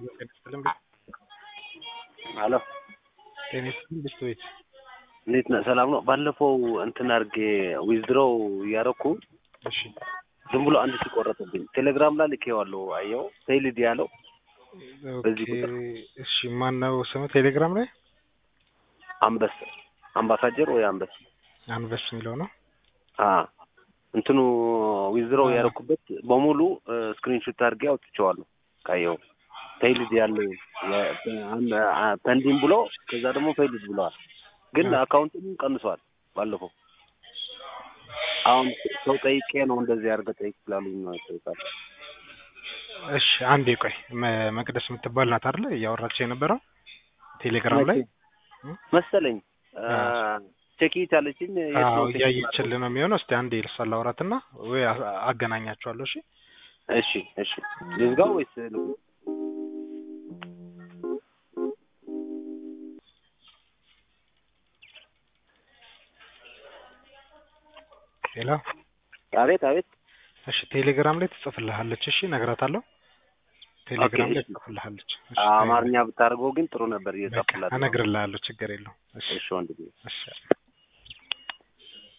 አሎ ጤና ይስጥልኝ ብስት ቤት እንዴት ነህ? ሰላም ነው። ባለፈው እንትን አድርጌ ዊዝድሮው እያደረኩ እሺ ዝም ብሎ አንድ ሲቆረጥብኝ ቴሌግራም ላይ ልኬዋለሁ። አየው ቴይልድ ያለው በዚህ ኦኬ ቁጥር እሺ ማን ነው ስሙ ቴሌግራም ላይ አንበስ አምባሳጀር ወይ አንበስ አንበስ የሚለው ነው አ እንትኑ ዊዝድሮው አ። ያደረኩበት በሙሉ ስክሪንሾት አድርጌ አውጥቼዋለሁ። ካየው ፌይልድ ያለው ፐንዲን ብሎ ከዛ ደግሞ ፌይልድ ብለዋል። ግን አ። አካውንቱን ቀንሷል ባለፈው። አሁን ሰው ጠይቄ ነው እንደዚህ አድርገህ ጠይቅ ስላሉኝ ነው ጠይቃል። እሺ አንዴ ቆይ መ- መቅደስ የምትባል ናት አይደለ እያወራች የነበረው ቴሌግራም ላይ መሰለኝ አ፣ አ። ቼኪት ያለችኝ የት አዎ ነው ቼክ እያየችልህ ነው የሚሆነው እስቲ አንዴ ልሳ ላውራትና ወይ አ- አገናኛቸዋለሁ እሺ እሺ እሺ ልዝጋው ወይስ ልቁ? ሌላ አቤት አቤት እሺ ቴሌግራም ላይ ትጽፍልሃለች እሺ እነግራታለሁ ቴሌግራም ኦኬ፣ ላይ እሺ። ትጽፍልሃለች እሺ አማርኛ ብታደርገው ግን ጥሩ ነበር በቃ እየጻፍኩላት ነው። እነግርልሃለሁ ችግር የለውም እሺ እሺ ወንድሜ እሺ